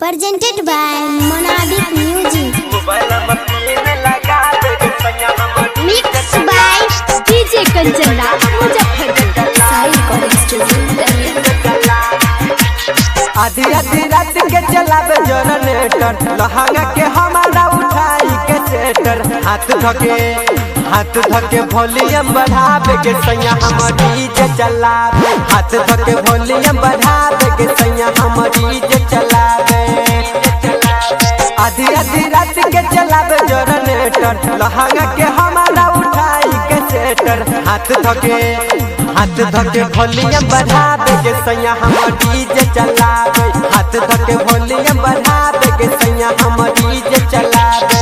presented by Monadic Music. Mixed by DJ Kanchana Muzaffarpur Sai college studio आधी आधी रात के चलावे जनरेटर लहंगा के हमारा उठाई के सेटर हाथ धके हाथ धके वॉल्यूम बढ़ावे के सैया हम डीजे चलावे हाथ धके वॉल्यूम बढ़ावे के सैया हम डीजे चलावे आधी आधी रात के चलावे जनरेटर लहंगा के हमारा उठाई के सेटर हाथ धके हाथ धके वॉल्यूम बढ़ावे के सैया हम डीजे चलावे हाथ धके वॉल्यूम बढ़ावे के सैया हम डीजे चलावे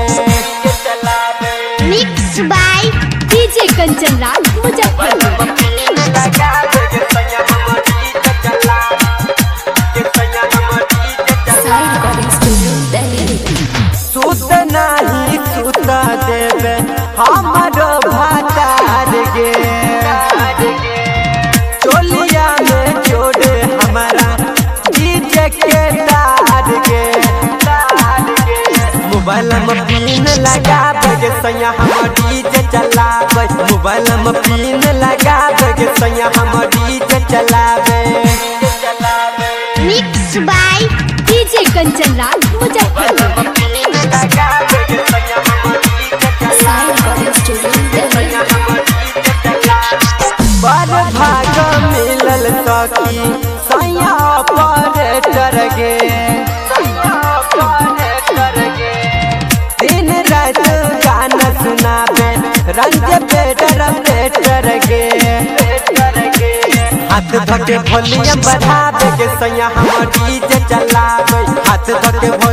Mixed by DJ Kanchana Muzaffarpur Sai college studio Delhi सुत नाही सुत देवे हमारो भातार गे चोलिया में जोड़े हमारा डीजे के तार गे मोबाइल में पिन लगावे के सैया हम डीजे चलावे मोबाइल में पिन लगावे के सैया हम डीजे चलावे Mixed by DJ Kanchana Muzaffarpur Sai college studio Delhi बड़ भाग मिलल सखी सैया ऑपरेटर गे दिन रात गाना सुनावे रंज बेटर बेटर गे हाथ धके वॉल्यूम बढ़ावे के सैया हम डीजे चलावे हाथ धके